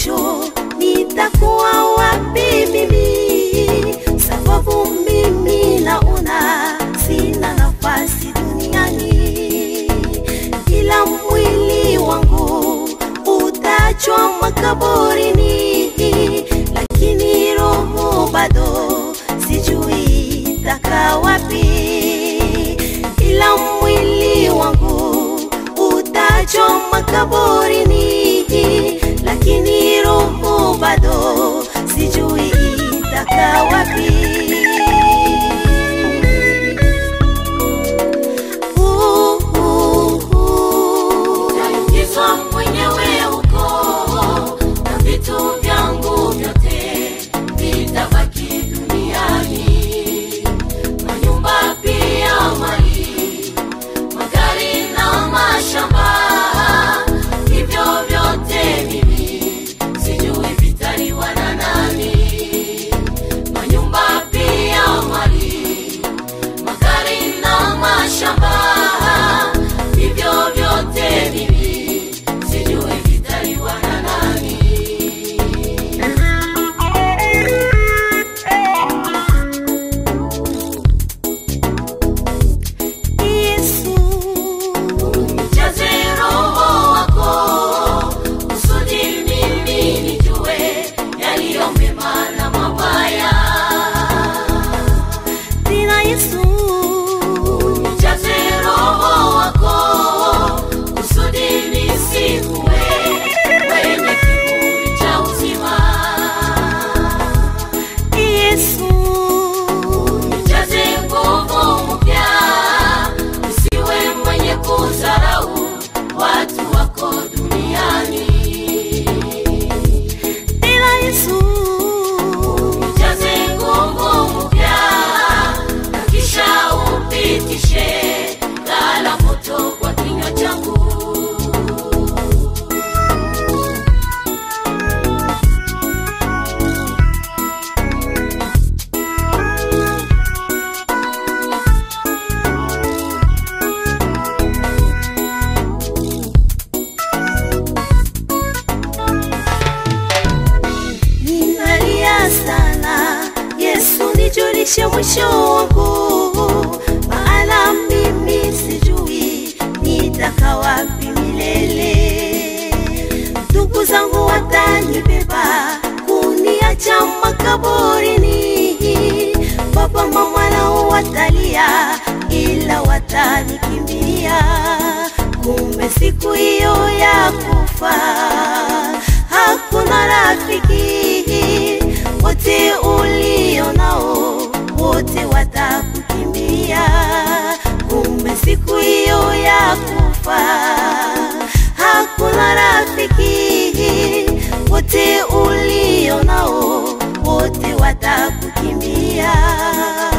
mwisho nitakuwa wapi mimi? Sababu mimi naona sina nafasi duniani, ila mwili wangu utachwa makaburini, lakini roho bado sijui itakaa wapi, ila mwili wangu utachwa makaburini, lakini roho bado sijui itakaa wapi. Uh, uh, uh. Nitaingizwa mwenyewe huko na vitu vyangu vyote vitabaki duniani, manyumba pia, mali, magari na mashamba, hivyo vyote mimi sijui vitaliwa na nani. Manyumba pia, mali, magari na mashamba, hivyo vyote mimi sijui vitaliwa na nani. Yesu, Jaze roho wako kusudi mimi nijue yaliyo mema na mabaya. tena Yesu, Jaze roho wako kusudi nisikuwe mwenye kiburi cha uzima. Yesu, Jaze nguvu mpya, usiwe mwenye kudharau watu wako duniani. tena Yesu, Jaze nguvu mpya, na kisha upitishe ghala moto kwa kinywa changu. ninalia sana. Yesu, nijulishe mwisho wangu, maana mimi sijui nitakaa wapi milele. Ndugu zangu watanibeba kuniacha makaburini, baba mama nao watalia, ila watanikimbia. Kumbe siku hiyo ya kufa hakuna rafiki, wote ulio nao wote watakukimbia. Kumbe siku hiyo ya kufa hakuna rafiki, wote ulio nao wote watakukimbia.